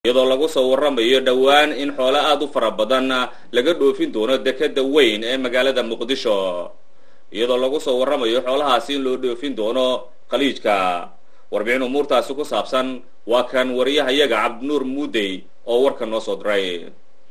iyadoo lagu soo warramayo dhowaan in xoolo aad u fara badan laga dhoofin doono dekeda weyn ee magaalada muqdisho iyadoo lagu soo warramayo xoolahaasi in loo dhoofin doono khaliijka warbixin umuurtaasi ku saabsan waa kan wariyahayaga cabdinuur muudey oo warka noo soo diray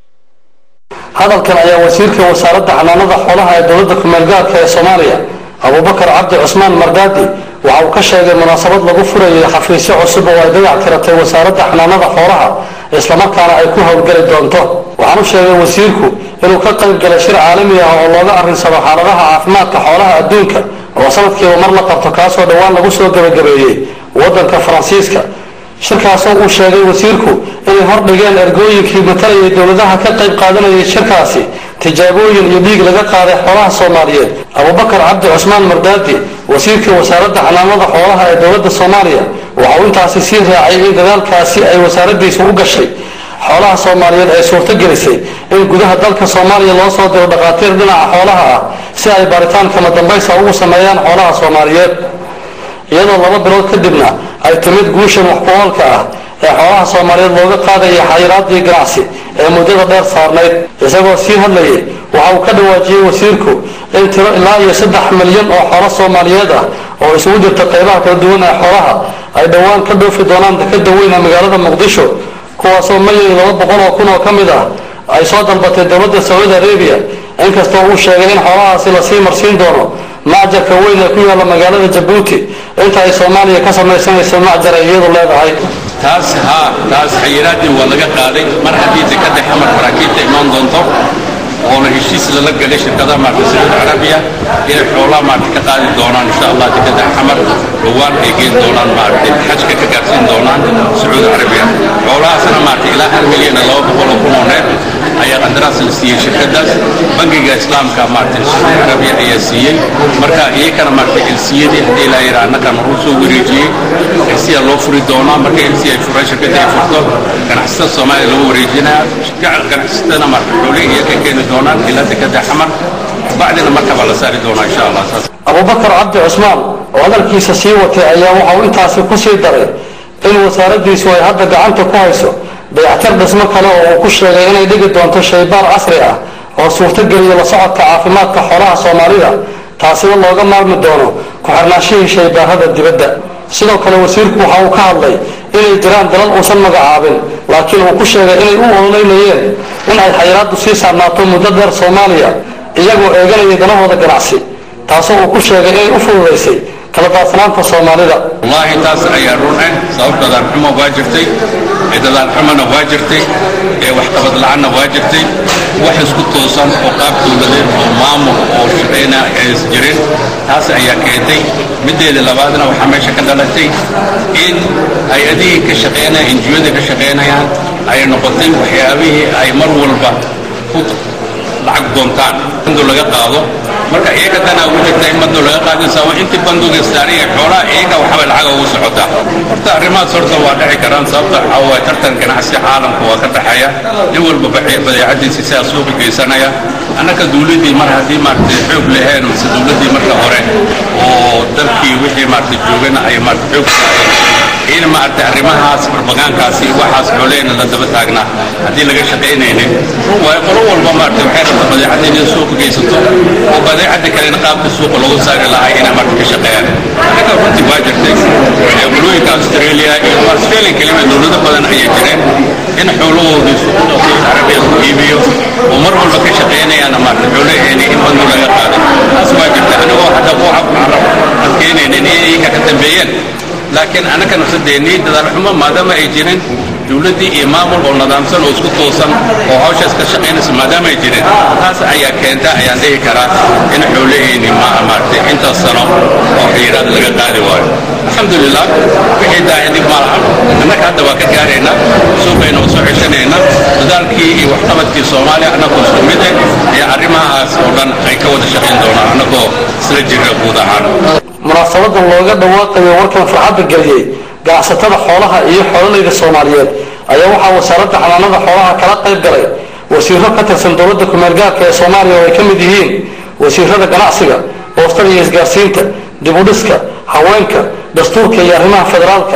hadalkan ayaa wasiirka wasaaradda xanaanada xoolaha ee dowladda kumeelgaarka ee soomaaliya abubakar cabdi cusmaan mardaadi waxa uu ka sheegay munaasabad lagu furayay xafiisyo cusub oo ay dayac tiratay wasaaradda xanaanada xoolaha islamarkaana ay ku howlgeli doonto waxaanu sheegay wasiirku inuu ka qayb galay shir caalami ah oo looga arrinsado xaaladaha caafimaadka xoolaha adduunka oo sanadkiiba mar la qabto kaasoo dhowaan lagu soo gebagabeeyey waddanka faransiiska shirkaasoo uu sheegay wasiirku inay hordhigeen ergooyinkii matalayay dowladaha ka qayb qaadanayay shirkaasi tijaabooyin iyo dhiig laga qaaday xoolaha soomaaliyeed abubakar cabdi cusmaan mardaadi wasiirka wasaaradda xanaanada xoolaha ee dowladda soomaaliya waxa uu intaasi sii raacay in dadaalkaasi ay wasaaraddiisu u gashay xoolaha soomaaliyeed ay suurto gelisay in gudaha dalka soomaaliya loo soo diro dhakhaatiir dhinaca xoolaha ah si ay baaritaan kama dambaysa ugu sameeyaan xoolaha soomaaliyeed iyadoo laba bilood kadibna ay timid guushan wax ku-oolka ah ee xoolaha soomaaliyeed looga qaadaya xayiraadii ganacsi ee muddada dheer saarnayd isagoo sii hadlayay waxa uu ka dhawaajiyey wasiirku in tiro ilaa iyo saddex milyan oo xoolo soomaaliyeed ah oo isugu jirta qaybaha kala duwan ee xoolaha ay dhowaan ka dhoofi doonaan dekeda weyn ee magaalada muqdisho kuwaasoo mayay laba boqol oo kun oo ka mid ah ay soo dalbatay dowladda sacuudi arabiya inkastoo uu sheegay in xoolahaasi lasii marsiin doono macjarka weyn ee ku yaalla magaalada jabuuti inta ay soomaaliya ka samaysanayso macjar ay iyadu leedahay taas haa taas xayiraadii waa laga qaaday mar haddii dekada xamar maraakiibta imaan doonto oona heshiis lala galay shirkadaha maarta sacuudi carabiya inay xoolaha maarta ka qaadi doonaan insha allah dekada xamar dhowaan ay geen doonaan maarta xajka ka gaarsiin doonaan sacuudi carabiya xoolahaasna maarta ilaa hal milyan iyo laba boqol oo kun oo neef ayaa qandaraas la siiyey shirkadaas bangiga islaamka maarta sacuudi carabiya ayaa siiyey marka iyakana maarta elsiyadii haddii ilaa yara annaga maruu soo wareejiyey elsiya loo furi doonaa marka elsiya ay furaan shirkadda ay furto ganacsatada soomaaliya lagu wareejinaya ganacsatada maarta xoolihii iyo ka keeni doonaan ilaa dekada xamar bacdina markabaa la saari doonaa insha allah saas abubakar cabdi cusmaan oo hadalkiisa sii watay ayaa waxa uu intaasi ku sii daray in wasaaraddiisu ay hadda gacanta ku hayso dayactir dhismo kale oo uu ku sheegay inay dhigi doonto shaybaar casri ah oo suurtogeliya la socodka caafimaadka xoolaha soomaalida taasina looga maarmi doono ku-xirnaashihii shaybaarada dibadda sidoo kale wasiirku waxa uu ka hadlay inay jiraan dalal uusan magacaabin laakiin uu ku sheegay inay u ololeynayeen in ay xayiraaddu sii saarnaato muddo dheer soomaaliya iyagoo eeganaya danahooda ganacsi taasoo uu ku sheegay inay u fududaysay kala daadsanaanta soomaalida wallaahi taas ayaa run ah sababta dadaanxumo waa jirtay dadaanxumona waa jirtay waxqabad la-aanna waa jirtay wax isku toosan oo qaab dowladeed oo maamul oo shaqayna ays jirin taas ayaa keentay mideeda labaadna waxaa meesha ka dhalatay in hay-adihii ka shaqeynaya injiyada ka shaqaynayaan ay noqotay waxyaabihii ay mar walba ku lacag doontaan bando laga qaado marka iyaga danaa ugu jirta in bando laga qaadaysa waa intii bandoga saariya xoolaha iyaga waxbay lacag ugu socotaa horta arrimahaas horta waa dhici karaan sababta waxaa waaye tartan ganacsi caalamka waa ka dhaxeeya nin walba badeecadiisa sidaa suuqa geysanaya annaka dawladdii mar haddii maaragtay xoog laheen mise dawladdii marka hore oo dalkii wixii maaragtay joogana ay maaragtay xoog saareen in maaragtay arrimahaas barbagaankaasi waxaas xoolehena la daba taagnaa haddii laga shaqaynaynin run waayo qolo walba maaragtay waxay rabta badeecada inay suuqa geysato oo badeecada kalena qaabka suuqa loogu saari lahaa inay maaragtay ka shaqeeyaan annaga runtii waa jirtay qolooyinka australia iyo australia kelima dowlado badan ayay jireen in xoolahoodii suuqada saudi carabiya lagu iibiyo oo mar walba ka shaqaynayaana maaragtay xoolaheeni in bando laga qaado taas waa jirta anigoo hadda ku carab adkeynaynin in iyaga ka dambeeyeen laakiin annaka nafsadeennii dadaalxumo maadaama ay jirin dowladdii iyo maamul oo nidaamsan oo isku toosan oo hawshaas ka shaqaynaysa maadaama ay jirin taas ayaa keenta ayaan dhihi karaa in xoolaheenni maaha maaragtay intaas sano oo xiyiraad laga qaadi waayo alxamdulilah wixii daahidib ma lahan annaga hadda waa ka gaaraynaa suuqayna waa soo ceshanaynaa dadaalkii iyo waxqabadkii soomaaliya annagoo isku mid eh iyo arrimahaas oo dhan ay ka wada shaqayn doonaan annagoo isla jirna guud ahaan munaasabadan looga dhawaaqayo warkan farxadda geliyey ganacsatada xoolaha iyo xoolalayda soomaaliyeed ayaa waxaa wasaaradda xanaanada xoolaha kala qayb galay wasiiro ka tirsan dowladda kumeelgaarka ee soomaaliya oo ay ka mid yihiin wasiirada ganacsiga boostada iyo isgaarsiinta dibudhiska haweenka dastuurka iyo arrimaha federaalka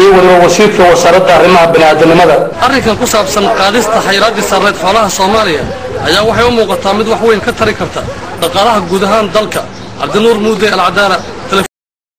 iyo weliba wasiirka wasaaradda arrimaha bini'aadanimada arrinkan ku saabsan qaadista xayraaddii sarreed xoolaha soomaaliya ayaa waxay u muuqataa mid wax weyn ka tari karta dhaqaalaha guud ahaan dalka cabdinuur muude alcadaala